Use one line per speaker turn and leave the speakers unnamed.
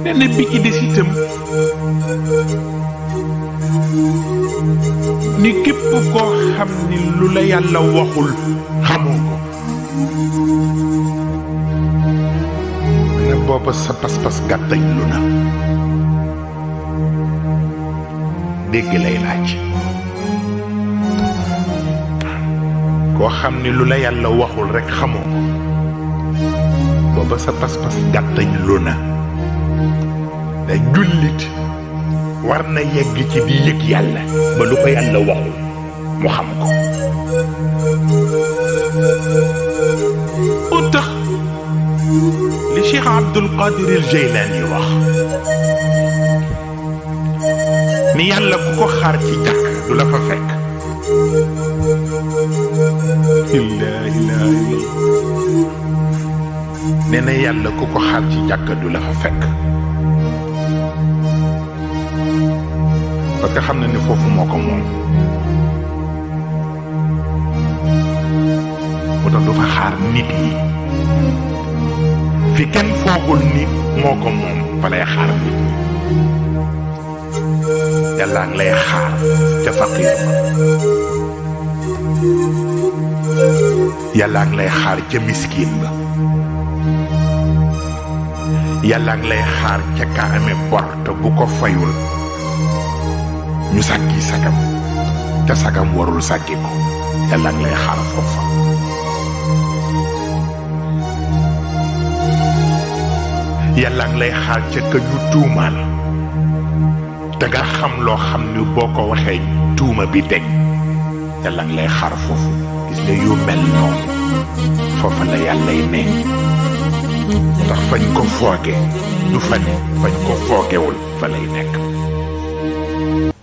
benn bi ci des itam ni képp koo xam ni lu la yàlla waxul xamoo ko ne booba sa pas-pas gàttañ lu na dégg lay laaj koo xam ni lu la yàlla waxul rekk xamoo ko booba sa pas-pas gàttañ lu na da jullit war na yegg ci di yëg yàlla ba lu ko yàlla waxul mu xam ko u tax li Cheikh Abdul Qadir al Jeylaani wax ni yàlla ku ko xaar ci jàkk du la fa fekk illaa ilaa nee na yàlla ku ko xaar ci jàkk du la fa fekk parce que xam na ni foofu moo ko moom moo tax du fa xaar nit yi fi kenn foogul ni moo ko moom fa lay xaar nit ñi yàlla ngi lay xaar ca faqiir ba yàlla ngi lay xaar ca miskin ba yàlla ngi lay xaar ca ka amee bor te bu ko fayul ñu sàkki sagam te sagam warul sàkki ko yàlla ngi lay xaar foofa yàlla ngi lay xaar ca ka ñu tuumaal te nga xam loo xam ni boo ko waxee tuuma bi deñ yàlla ngi lay xaar foofu gis nga yu mel noonu foofa la yàllay ne ndax fañ ko fooge du fa ne fañ ko foogewul fa lay nekk